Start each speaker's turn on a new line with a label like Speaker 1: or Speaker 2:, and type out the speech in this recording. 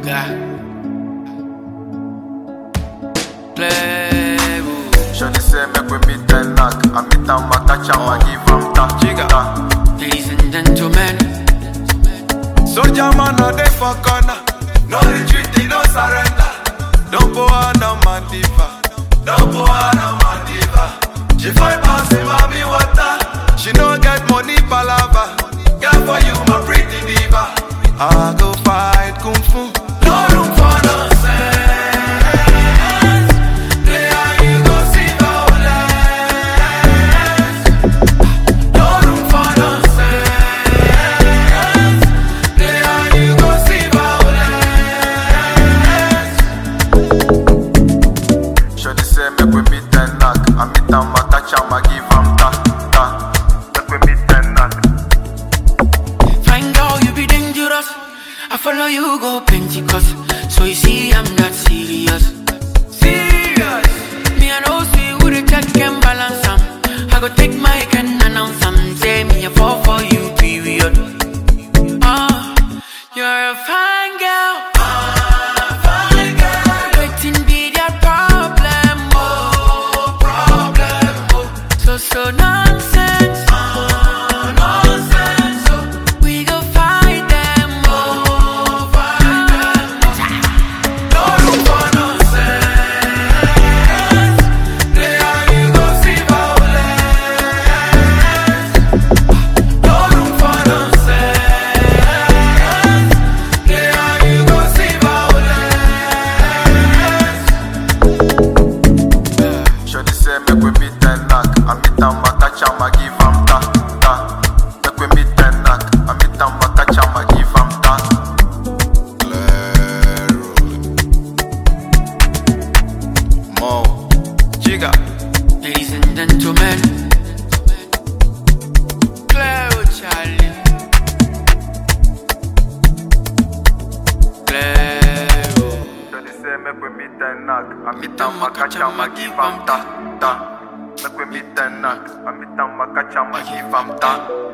Speaker 1: Oga. Playboy.
Speaker 2: Shawty say make we meet and knock. I meet am, I catch am, I give am ta.
Speaker 1: Jigga.
Speaker 2: ta.
Speaker 1: Ladies and gentlemen.
Speaker 2: Soldier man no dey for corner. No retreat, no surrender. Don't go on no man diva. Don't go on no man diva. She find pass in mommy water. She no get money palava. Girl for you my pretty diva. I go fight kung fu. No room for nonsense. Play how you go see violence. No room for nonsense. Play how you go see violence. Shawty say make we meet and knock. I meet am, I catch am, I give am ta ta. Make we meet and knock.
Speaker 1: Find out you be dangerous. I follow you go Pentecost. So you see, I'm not serious. Serious. Me, I know, see who the check and balance am. I go take my can announce am. Say me, I fall for you, period. Ah, you're a fine girl. fine girl. Waiting be their problem, oh, problem, oh. So, so nonsense. nonsense, oh. We go fight them, oh, fight them,
Speaker 2: No room for nonsense. Play how you go see violence. No room for nonsense. Play how you go see violence. Shawty say make we meet and knock. I meet am, I catch am, I give am ta ta. Make we meet and knock. I meet am, I catch am, I give am ta. Mo, Jigga.
Speaker 1: Ladies and gentlemen, Claire Charlie. Claire.
Speaker 2: Shawty say make we meet and knock. I meet am, I catch am, I give am ta ta. Make we meet and knock. I meet am, I catch am, I give am ta.